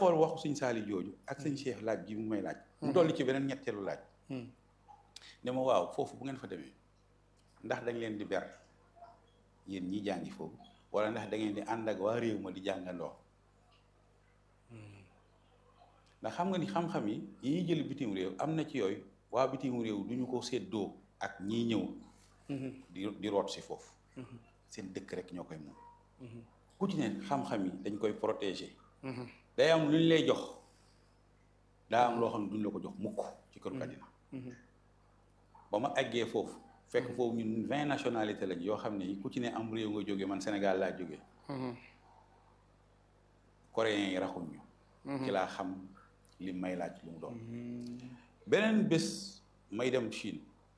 xool waxu sëñ Saali jooju ak sëñ Cheikh laaj gi mu may laaj mu dolli ci beneen ñetteelu laaj ne ma waaw foofu bu ngeen fa demee ndax dañ leen di ber yéen ñi jàngi foofu wala ndax da ngeen di ànd ak waa réew ma di jàngandoo ndax xam nga ni xam-xam yi yi ñuy jël bitim réew am na ci yooyu waa bitim réew du ñu ko séddoo ak ñiy ñëw di di root si foofu seen dëkk rek ñoo koy moom ku ci ne xam-xam yi dañ koy protéger day am lu ñu lay jox daa am loo xam ne duñ la ko jox mukk ci kër àddina ba ma àggee foofu fekk foofu ñun vingt nationalité lañ yoo xam ne ku ci ne am réew nga jóge man Sénégal laa jóge coréens yi raxuñ ñu ci laa xam li may laaj lu mu doon beneen bés may dem Chine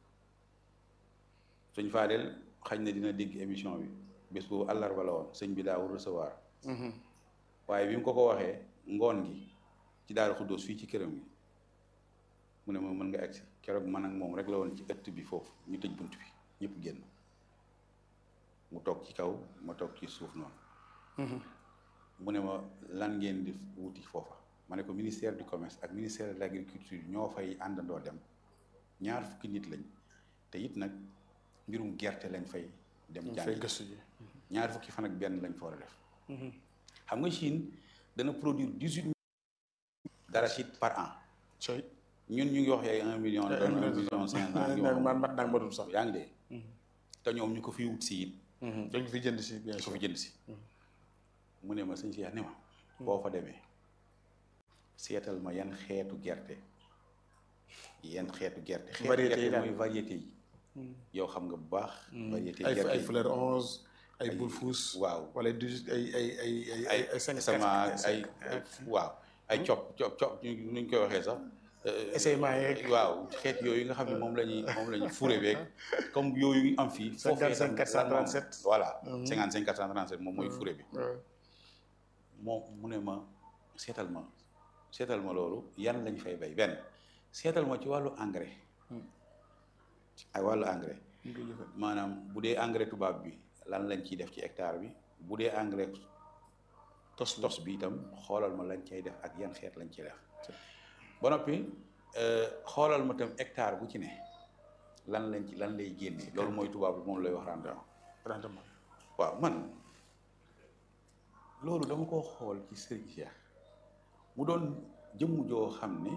sëñ Fadel xañ na dina dégg émission bi bés boobu àllarba la woon sëñ bi daawul recevoir waaye bi mu ko ko waxee ngoon gi ci Daaru Xuddoos fii ci këram gi mu ne ma mën nga agsi keroog man ak moom rek la woon ci ëtt bi foofu ñu tëj bunt bi ñëpp génn mu toog ci kaw ma toog ci suuf noonu mu ne ma lan ngeen di wuti foofa ma ne ko ministère du commerce ak ministère de l'agriculture ñoo fay àndandoo dem ñaar fukki nit lañ te it nag mbirum gerte lañ fay dem jàngi ñaar fukki fan ak benn lañ fa war a def xam nga Chine dana produire dix-huit d'arachide par an ñun ñu ngi wax ay un million doon un million cinq cent man mat naag matul sax yaa ngi dee te ñoom ñu ko fi wut si it dañ fi jënd si bien ñu ko sûr fi jënd si mu ne ma sëñ Cheikh ne ma boo fa demee seetal ma yan xeetu gerte yan xeetu gerte xeetu Variété yi gerte daal. mooy variété yi yow xam nga bu baax variété ay gerte ay yi fleur onze ay boule fous waaw wala dix ay ay ay ay ay ay cinq sama quatre- ay cinq- waaw ay cop cop cop ñu nuñ koy waxee sax euh, essayement yeeg waaw xeet yooyu nga xam ne moom la ñuy moom la ñuy fure beeg comme yooyu am fii foofee 55 tam lan moom- 437. voilà 55 437 moom mooy fure bi waaw. moom mu ne ma seetal ma seetal ma loolu yan lañ fay bay benn seetal ma ci wàllu engrais ak wàllu engrais ñu koy jëfandikoo. maanaam bu dee engrais tubaab bi lan lañ ciy def ci hectare bi bu dee engrais tos tos bi itam xoolal ma lañ cay def ak yan xeet lañ ciy def ba noppi euh, xoolal ma itam hectare bu ci ne lan lañ ci lan lay génnee loolu mooy tubaab bi moom lay wax rendement rendement waaw man loolu dama ko xool ci Serigne Cheikh mu doon jëmm joo xam ne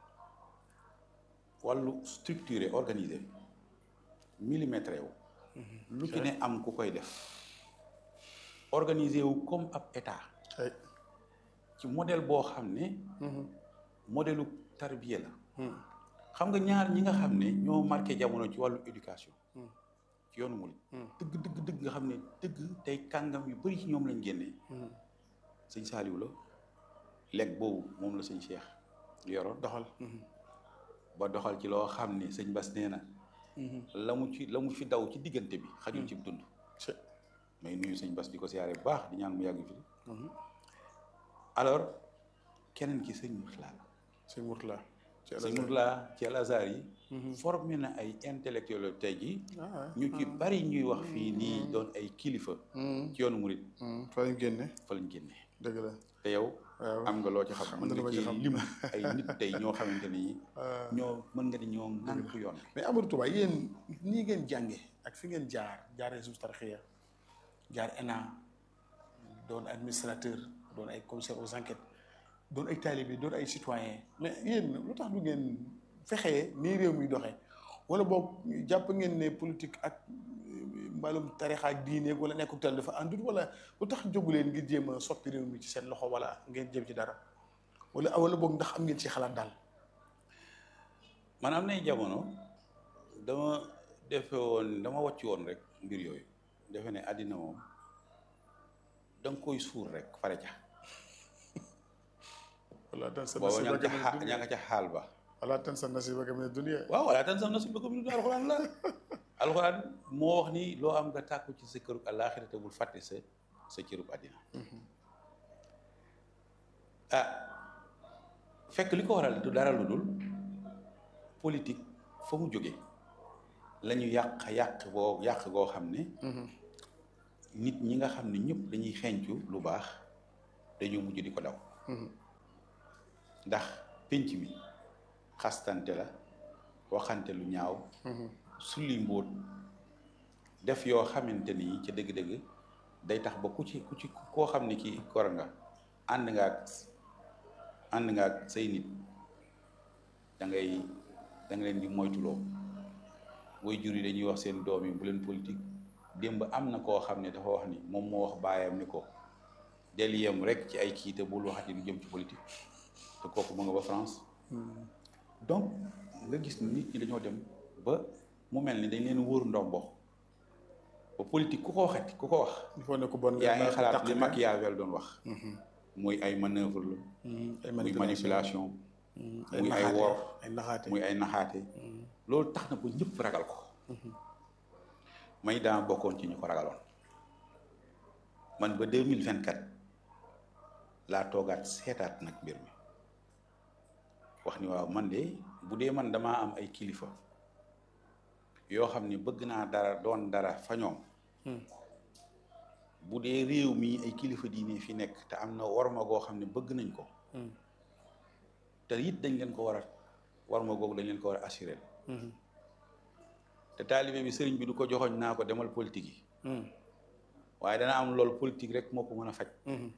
wàllu structuré organisé millimétré wu lu ci ne am ku koy def organisé wu comme ab état ay ci modèle boo xam ne modèlu tarbiya la xam nga ñaar ñi nga xam ne ñoo marqué jamono ci wàllu éducation ci yoonu murid dëgg dëgg dëgg nga xam ne dëgg tey kàngam yu bari ci ñoom lañ génnee sëñ Saaliw la lekk boobu moom la sëñ Cheikh yoroon doxal ba doxal ci loo xam ne sëñ Bas nee na la mu ci la mu fi daw ci diggante bi xajul ci dund ci may nuyu sëñ Bas di ko siyaare bu baax di ñaan mu yàgg fi alors keneen ki sëñ Murtala la sëñ Mourtala ci sëñ Murtala ci Al Azhar yi formé na ay intellectuel tey jii ah ñu ci bari ñuy wax fii nii doon ay kilifa ci yoonu murid fa lañ génne fa lañ génnee dëgg la te yow waaw am nga loo ci xam Xam mën na lu ma nga ci ci xam. lim ay nit tey ñoo xamante ni ñoo mën nga ni ñoo ŋànk yoon bi mais Amadou Touba yéen nii ngeen jànge ak fi ngeen jaar jaaree suuf tarxiya jaar ENA doon administrateur doon ay commissaire aux enquêtes doon ay talibé doon ay citoyen mais yéen lu tax du ngeen fexee nii réew mi doxee wala boog jàpp ngeen ne politique ak mbalum tarixa ak diine wala nekkul tel dafa àndut wala lu tax jógu leen ngir jéem a soppi réew mi ci seen loxo wala ngeen jëm ci dara wala wala boog ndax am ngeen ci xalaat daal man am nay jamono dama defe woon dama wàcc woon rek mbir yooyu defe ne àddina moom da nga koy suur rek pare ca wala tan sa booba ña nga ca nasiibaka xa- mina ña nga ca xaal ba wala tan sa nasiibaka mina dunya waaw wala tan sam na si bëgg bi du alxuraan la alxuraan moo wax ni loo am nga tàkku ci sa kërub àllaaxira te bul fàtte sa sa cërub àddina ah fekk li ko waral du dara lu dul politique fa mu jóge la ñu yàq yàq boo yàq goo xam ne nit ñi nga xam ne ñëpp dañuy xencu lu baax dañoo mujj di ko daw ndax pénc mi xastante la waxante lu ñaaw sulli mbóot def yoo xamante ni ca dëgg-dëgg day tax ba ku ci ku ci koo xam ne kii kor nga ànd nga ak ànd nga ak say nit da ngay da nga leen di moytuloo booy jur yi dañuy wax seen doom yi bu leen politique démb am na koo xam ne dafa wax ni moom moo wax baayam ni ko del yem rek ci ay kii te bul waxati lu jëm ci politique te kooku mu nga ba France donc nga gis ni nit ñi dañoo dem ba mu mel ni dañ leen wóor ndombo ba politique ku ko waxati ku ko wax il faut ne ko bon yaa ngi xalaat li Machiavel doon wax muy ay manœuvre la ay muy manipulation muy ay naxaate, wor ay naxaate muy ay naxaate loolu tax na ba ñëpp ragal ko may daa bokkoon ci ñu ko ragaloon man ba deux mille vingt quatre laa toogaat seetaat nag mbir mi wax ni waaw man de bu dee man damaa am ay kilifa yoo xam ne bëgg naa dara doon dara fa ñoom bu dee réew mi ay kilifa diine fi nekk te am na warma goo xam ne bëgg nañ ko te it dañ leen ko war a warma googu dañ leen ko war a assuré te taalibe bi sëriñ bi du ko joxoñ naa ko demal politique yi waaye dana am loolu politique rek moo ko mën a faj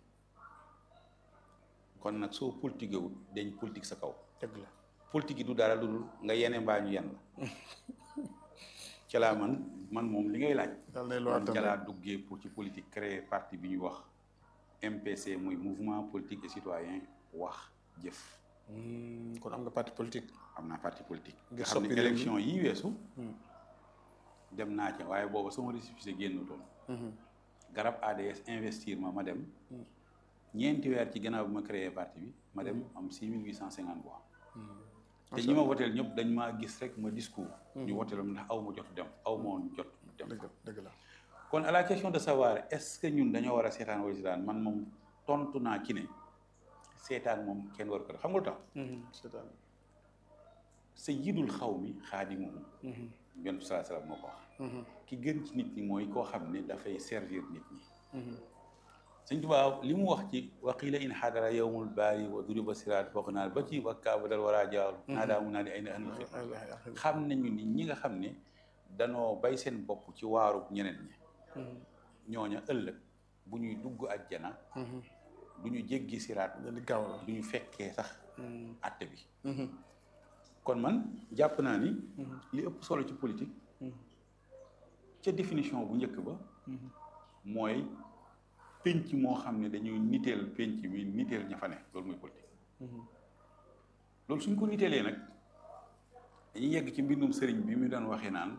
kon nag soo politique wut dañ politique sa kaw dëgg la politique yi du dara lu dul nga yene mbaa ñu yen la ca laa man man moom li ngay laaj dal nay loo man ca attan laa duggee pour ci politique créer parti bi ñuy wax MPC muy mouvement politique et citoyen wax jëf kon am nga parti politique am naa parti politique Ngir nga xam ne soppi réew mi. élection yi weesu dem naa ca waaye booba sama récépissé génnutoon garab ADS investir ma ma dem ñeenti weer ci gannaaw bi ma créé parti bi ma dem am six mille huit cent cinquante voix te ñi ma woteel ñëpp dañ maa gis rek ma discours ñu woteel ma ndax aw ma jot dem aw ma woon jot dem dëgg dëgg la kon à la question de savoir est-ce que ñun dañoo war a seetaan wala seetaan man moom tontu naa ci ne seetaan moom kenn war ko def xam nga lu tax seetaan sayyidul xaw mi xaadimuhum yonent salaa salaam moo ko wax ki gën ci nit ñi mooy koo xam ne dafay servir nit ñi sëñ Tuubaa li mu wax ci waqiila in xadara yowmul baari wa duriba siraat foog naa ba ci wa kaaba dal war a jaaw naa daa mu naa di ay na ënl xi xam nañu ni ñi nga xam ne danoo bay seen bopp ci waaru ñeneen ñi ñooña ëllëg bu ñuy dugg àjjana du ñu jéggi siraat di gaaw la du ñu fekkee sax àtte bi kon man jàpp naa ni li ëpp solo ci politique ca définition bu njëkk ba mooy pénc moo xam ne dañuy niteel pénc mi niteel ña fa ne loolu mooy politique loolu suñ ko niteelee nag dañuy yegg ci mbindum sëriñ bi mu doon waxee naan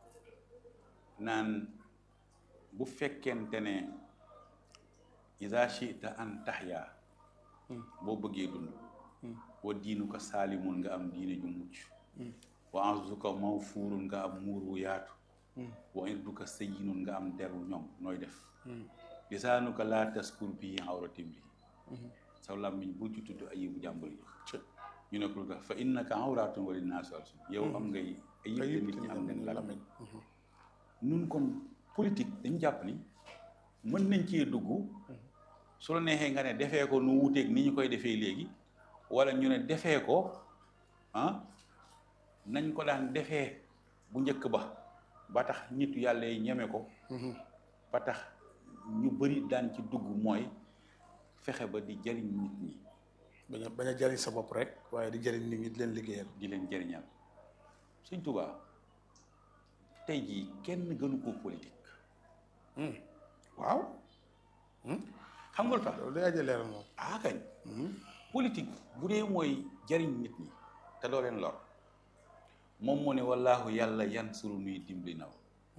naan bu fekkente ne isa chita an taxyaa boo bëggee dund wa diinu ko saalimun nga am diine ju mucc wa anzuka mawfuurun nga am muur wu yaatu wa irduka sayyinun nga am deru ñoom nooy def lisaanuka laa taskur bii awratim li saw làmmiñ bul ci tudd ayibu jàmbur yi ñu ne ko lu tax fa innaka awratun wa linnaasu alsun yow am ngay ayib te nit ñi am ngeen làmmiñ nun kon politique dañ jàpp ni mën nañ cee dugg su la neexee nga ne defee ko nu wuteeg ni ñu koy defee léegi wala ñu ne defee ko ah nañ ko daan defee bu njëkk ba ba tax nit yàlla yi ñeme ko ba tax ñu bëri daan ci dugg mooy fexe ba di jëriñ nit ñi bañ a bañ a jariñ sa bopp rek waaye di jariñ nit ñi di leen liggéeyal di leen jëriñal Sëñ Tuubaa tey jii kenn gënu ko politique waaw xam nga lu tax loolu day aja leeral moom ah kañ politique bu dee mooy jariñ nit ñi te doo leen lor moom moo ne wallaahu yàlla yansuru nuy dimbali naw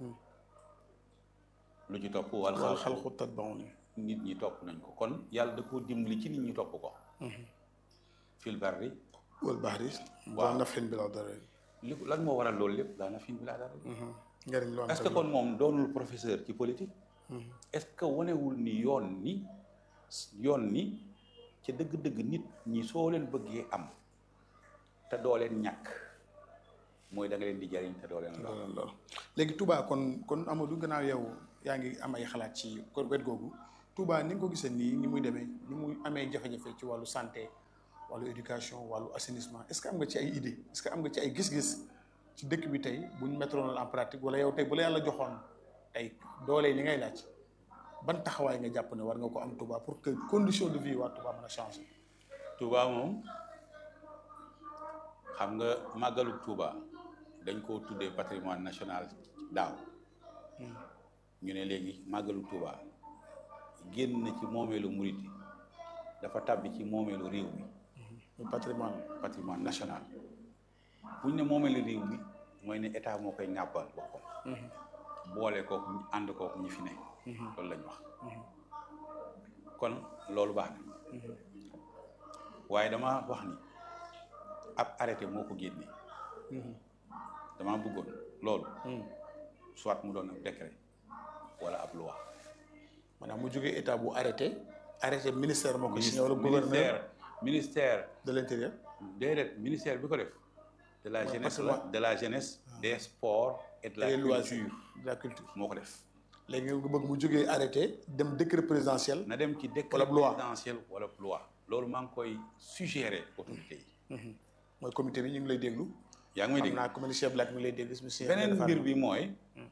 lu ci topp wal wal xalqu xalqu tatbauni nit ñi topp nañ ko kon yàlla da koo dimbali ci nit ñi topp ko fil barri wal bahri Waaw. waaw nafin bi la dara li lan moo waral loolu lépp daana fin bi laa dara njariñ lu am est-ce que kon moom doonul professeur ci politique est-ce que wanewul ni yoon ni yoon ni ca dëgg-dëgg nit ñi soo leen bëggee am te doo leen ñàkk mooy da nga leen di jariñ te doo leen lor loolu loolu léegi Touba kon kon Amadou gannaaw yow yaa ngi am ay xalaat ci ko wet googu Touba ni nga ko gisee nii ni muy demee ni muy amee jafe-jafe ci wàllu santé wàllu éducation wàllu assainissement est-ce que am nga ci ay idée est-ce que am nga ci ay gis-gis ci dëkk bi tey bu ñu mettre en pratique wala yow tey bu la yàlla joxoon tey doole li ngay laaj ban taxawaay nga jàpp ne war nga ko am Touba pour que condition de vie waa Touba mën a changer. Touba moom xam nga màggalu Touba dañ koo tuddee patrimoine national daaw ñu ne léegi màggalu Touba génn na ci moomeelu murit yi dafa tàbbi ci moomeelu réew mi muy patrimoine patrimoine national bu ñu ne moomeelu réew mi mooy ne état moo koy ŋàbbal boppam boole kook ànd kook ñi fi ne loolu lañ wax kon loolu baax na waaye dama wax ni ab arrêté moo ko génne dama bëggoon loolu soit mu doon ab décret wala ab loi maanaam mu jógee état bu arrêté arrêté ministère moo ko signé wala ministère gouverneur ministère de l'intérieur déedéet ministère bi ko def de la Ouais, jeunesse parce la que- de la jeunesse des sports et de la et les culture loisirs de la culture moo ko def léegi nga bëgg mu jógee arrêté dem décret présidentiel na dem ci décret Wala loi. présidentiel wala loi loolu maa ngi koy suggérer autorité yi mooy comité bi ñu ngi lay déglu yaa ngi may xam dégg naa comme ni Cheikh Black mi ngi lay dégg monsieur beneen Ndeye mbir Fatma. bi mooy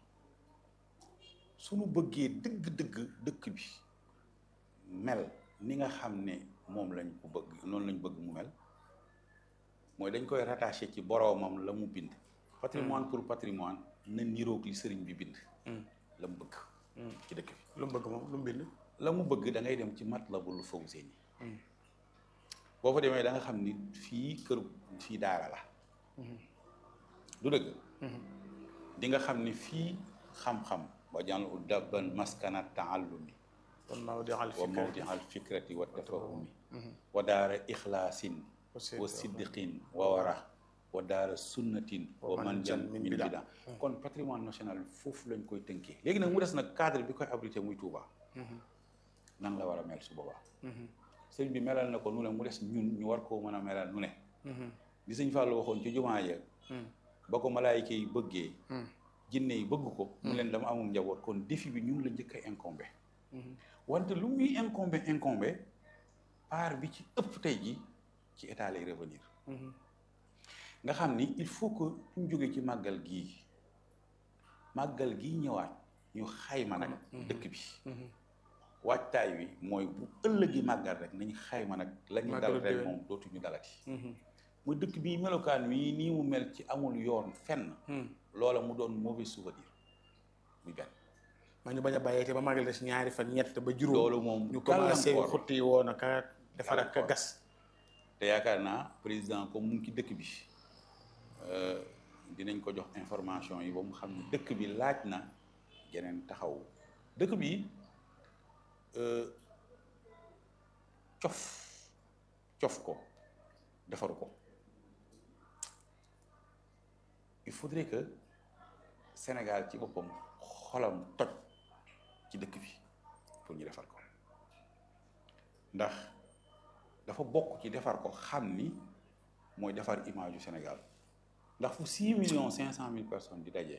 suñu bëggee dëgg-dëgg dëkk bi mel ni nga xam ne moom lañ ko bëgg noonu lañ bëgg mu mel mooy dañ koy rattaché ci boroomam la mu bind patrimoine pour patrimoine na niroog li sëriñ bi bind la mu bëgg ci dëkk bi lu mu bëgg moom lu mu bind la mu bëgg da ngay dem ci Matlabul Fawzayni boo fa demee da nga xam ni fii kër fii daara la du dëgg di nga xam ni fii xam-xam wa jàll u dabban maskana taallumi kon maa di xal wa mawdi al fikrati wa tafahumi wa daara ixlaasin Aussi, wa siddiqin wa wara wa daara sunnatin wa manjan min bida kon patrimoine national foofu lañ koy tënkee léegi nag mu des nag cadre bi koy abrité muy Touba nan la war a mel su boobaa sëñ bi melal na ko nu ne mu des ñun ñu war koo mën a melal nu ne li sëñ Fallou waxoon ci jumaa ya ba ko malaayika yi bëggee jinne yi bëgg ko mu leen dama amum njaboot kon défi bi ñun la njëkk a incombé wante lu muy incombé incombé part bi ci ëpp tey ji ci état lay revenir nga xam ni il faut que ñu jógee ci màggal gii màggal gii ñëwaat ñu xayma nag dëkk bi waajtaay wi mooy bu ëllëgi màggal rek nañ xayma nag la ñu dal Màggalu ren déwén. moom dootuñu dalati mu dëkk bi melokaan wi nii mu mel ci amul yoon fenn loola mu doon mauvais souvenir muy benn ma ñu bañ a bàyyee te ba màggal des ñaari fan ñett ba juróom loolu moom ñu commencé gàllankoor. xutti woon a ka defar ak ka Gàllankoor. gas te yaakaar naa président comme mu ngi ci dëkk bi euh, dinañ ko jox information yi ba mu xam ne dëkk bi laaj na geneen taxaw dëkk bi euh, cof cof ko defaru ko il faudrait que Sénégal ci boppam xolam toj ci dëkk bi pour ñu defar ko ndax dafa bokk ci defar ko xam ni mooy defar image yu Sénégal ndax fu six millions cinq cent mille personnes di daje.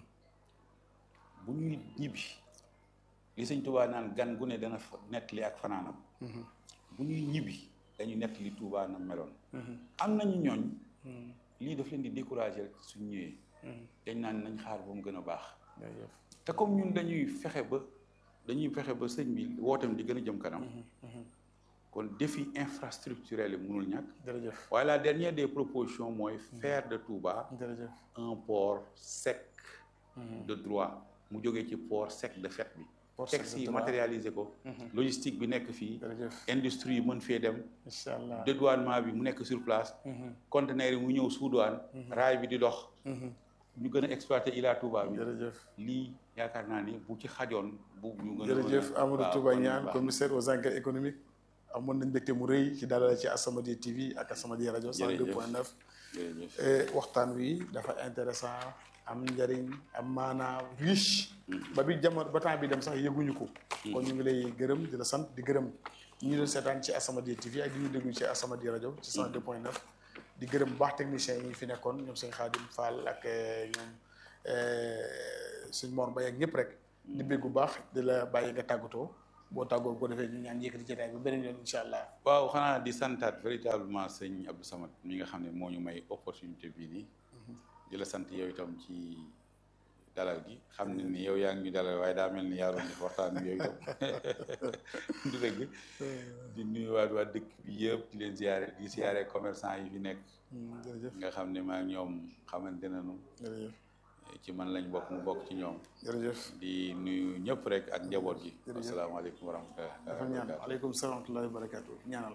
bu ñuy ñibbi li sëñ Touba naan gan gu ne dana fa nettali ak fanaanam bu ñuy ñibbi dañu nettali Touba na meloon am nañu ñooñ lii daf leen di décourager rek suñ ñëwee dañ naan nañ xaar ba mu gën a baax jërëjëf te comme ñun dañuy fexe ba dañuy fexe ba sëñ bi wootam di gën a jëm kanam kon défi infrastructurel yi mënul ñàkk jërëjëf waaye la dernière des propositions mooy faire de Touba jërëjëf un port sec de droit mu jógee ci port sec de fait bi Port sec de texte yi droit. matérialiser ko logistique bi nekk fii jërëjëf industrie yi mën fee dem incha allah dédouanement bi mu nekk sur place conteneur yi mu ñëw sous douane raay bi di dox ñu gën a exploiter Ila Touba bi jërëjëf lii yaakaar naa ni bu ci xajoon bu ñu gën a jërëjëf Amadou waaw, Touba kon Niane baax. commissaire aux enquêtes économiques amoon nañ mbégte mu rëy ci dalal ci Asamadia TV ak Asamadia rajo 102.9 jërëjëf et waxtaan wi dafa intéressant am njëriñ am maanaa riche ba bi jamono ba temps bi dem sax yëguñu ko kon ñu ngi lay gërëm di la sant di gërëm ñi doon seetaan ci Asamadia TV ak di ñu déglu ci Asamadia rajo ci 102.9 di gërëm bu baax techniciens yi fi nekkoon ñoom sëñ Xaadim Fall ak eh, ñoom eh, sëñ Mor Mbaye ak ñëpp rek di bégg bu baax di la bàyyi nga tàggatoo boo tàggoo ko defee ñu ñaan yëkkati jotaay ba beneen yoon incha allah. waaw xanaa di santaat véritablement sëñ Abdou Samad mi nga xam ne moo ñu may opportunité bii nii di la sant yow itam ci dalal gi xam ne ni yow yaa ngi ñu dalal waaye daa mel ni yaa doon def waxtaan bi yow itam du dëgg di nuyuwaat waa dëkk bi yëpp di leen ziare di ziare commerçant yi fi nekk jërëjëf nga xam ne maa ngi ñoom xamante nañu jërëjëf ci man lañ bokk mu bokk ci ñoom jërëjëf. di nuyu ñëpp rek ak njaboot gi Jërëjëf. asalaamaaleykum wa rahmatulah dafa ñaan aleykum salaam wa rahmatullahi wa barakaatu ñaanal.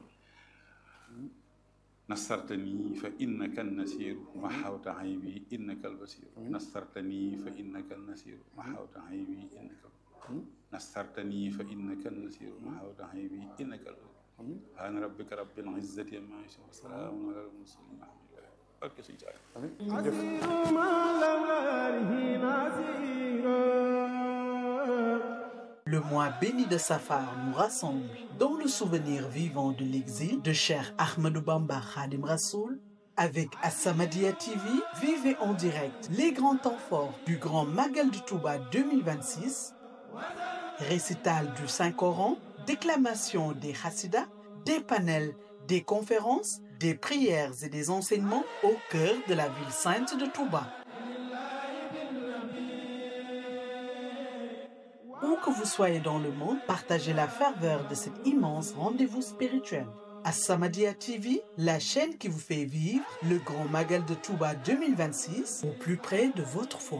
nasartani fa innaka nasiru ma xawta aybi innaka albasiru nasartani fa innaka nasiru ma xawta aybi innaka nasartani fa innaka nasiru ma xawta aybi innaka albasiru amiin subhaana rabbika rabbil izzati amma yasifun wa salaamun alal mursalin alhamdulillah barke sëñ Saaliw amiin jërëjëf. Le mois béni de Safar nous rassemble dans le souvenir vivant de l'exil de Cheikh Ahmadou Bamba Khadim Rassoul. Avec As-Samadiyya TV, vivez en direct les grands temps forts du Grand Magal du Touba 2026, récital du Saint-Coran, déclamation des Hassidas, des panels, des conférences, des prières et des enseignements au cœur de la ville sainte de Touba. Où que vous soyez dans le monde, partagez la ferveur de cet immense rendez-vous spirituel. As-Samadiyya TV, la chaîne qui vous fait vivre le grand Magal de Touba 2026 au plus près de votre foi.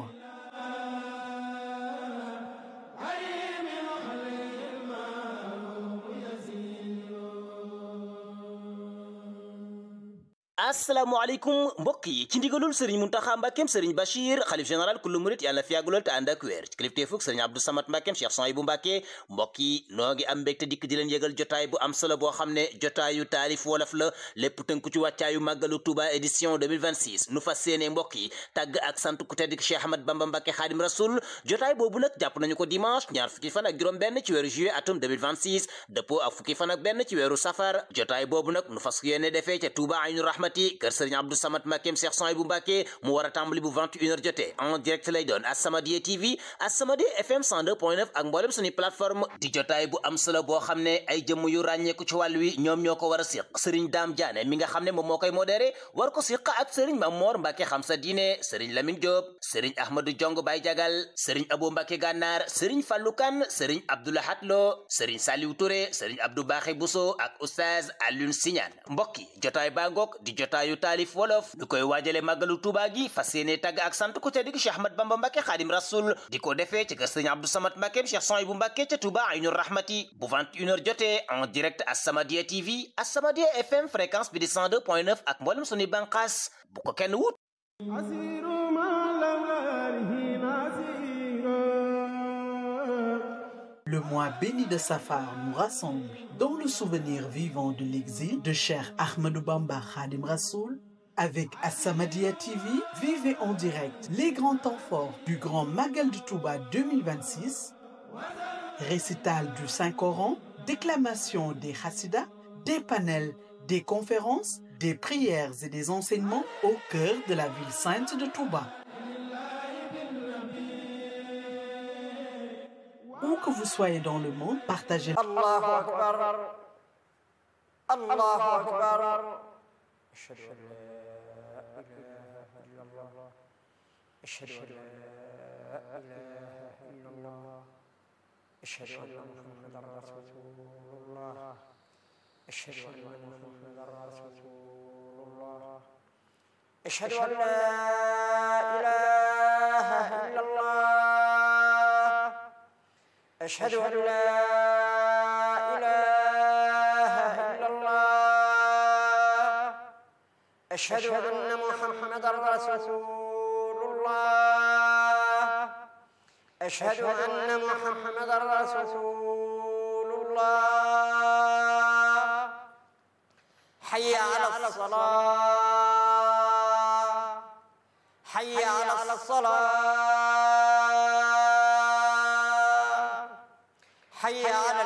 asalaamaaleykum mbokk yi ci ndigalul sëriñ muntaxa mbàkkeem sëriñ bachir xalif général kullu murit yàlla na fi yàggulool te ànd ak wér ci kilifteefug sëriñ abdou samat mbàkkeem cheikh son yi bu mbàkke mbokk yi noo ngi am mbégte dikk di leen yëgal jotaay bu am solo boo xam ne jotaayu taalif wolof la lépp tënku ci wàccaayu màggalu touba édition 2026 nu fas séene mbokk yi tàgg ak sant ku tedd ki cheikh ahmad bamba mbàkke xaadim rasul jotaay boobu nag jàpp nañu ko dimanche ñaar fukki fan ak juróom benn ci weeru juillet atum 2026 dëppoo ak fukki fan ak benn ci weeru safar jotaay boobu nag nu fas yéene defee ca touba aynu rahmati kër sëriñ Abdou Samad Mbacké Cheikh Son bu Mbacké mu war a tàmbali bu 21h jotee en direct lay doon As-Samadiyya TV As-Samadiyya FM 102.9 ak mboolem suñu plateforme di jotaay bu am solo boo xam ne ay jëmm yu ràññeeku ci wàll wi ñoom ñoo ko war a siq sëriñ Dame Diané mi nga xam ne moom moo koy modéré war ko siq ak sëriñ Mamor Mbacké xam sa diine sëriñ Lamine Diop sëriñ Ahmadou Jong Baye Jagal sëriñ Abou Mbacké Gànnaar sëriñ Fallou Kane sëriñ Abdoulahat Lo sëriñ Saliou Touré sëriñ Abdou Baxé Bousso ak oustaz Alioune Signane mbokk yi jotaay baa ngoog di jotaayu taalif wolof ñu koy waajale màggalu Tuuba gi fas yéene tàgg ak sant ku tedd gi Cheikh Ahmad Bamba Mbàkke Xaadim Rasul di ko defee ci kër Sëriñ Abdou Samad Mbàkke Cheikh Son bu Mbàkke ca Tuuba Aynu Rahmati bu 21h jotee en direct As-Samadiyya TV As-Samadiyya FM fréquence bi di 102.9 ak mboolem suñuy banqaas bu ko kenn wut Le mois béni de Safar nous rassemble dans le souvenir vivant de l'exil de Cheikh Ahmadou Bamba Khadim Rassoul. Avec As-Samadiyya TV, vivez en direct les grands temps forts du Grand Magal du Touba 2026, récital du Saint-Coran, déclamation des Hassidas, des panels, des conférences, des prières et des enseignements au cœur de la ville sainte de Touba. Où que vous soyez dans le monde, partagez الله أكبر الله أكبر أشهد أن لا إله إلا الله أشهد أن لا إله إلا الله أشهد أن محمدا رسول الله أشهد أن محمدا رسول الله أشهد أن لا إله إلا الله أشهد أن لا إله إلا الله أشهد أن محمدا رسول الله أشهد أن محمدا رسول الله حي على الصلاة حي على الصلاة حي على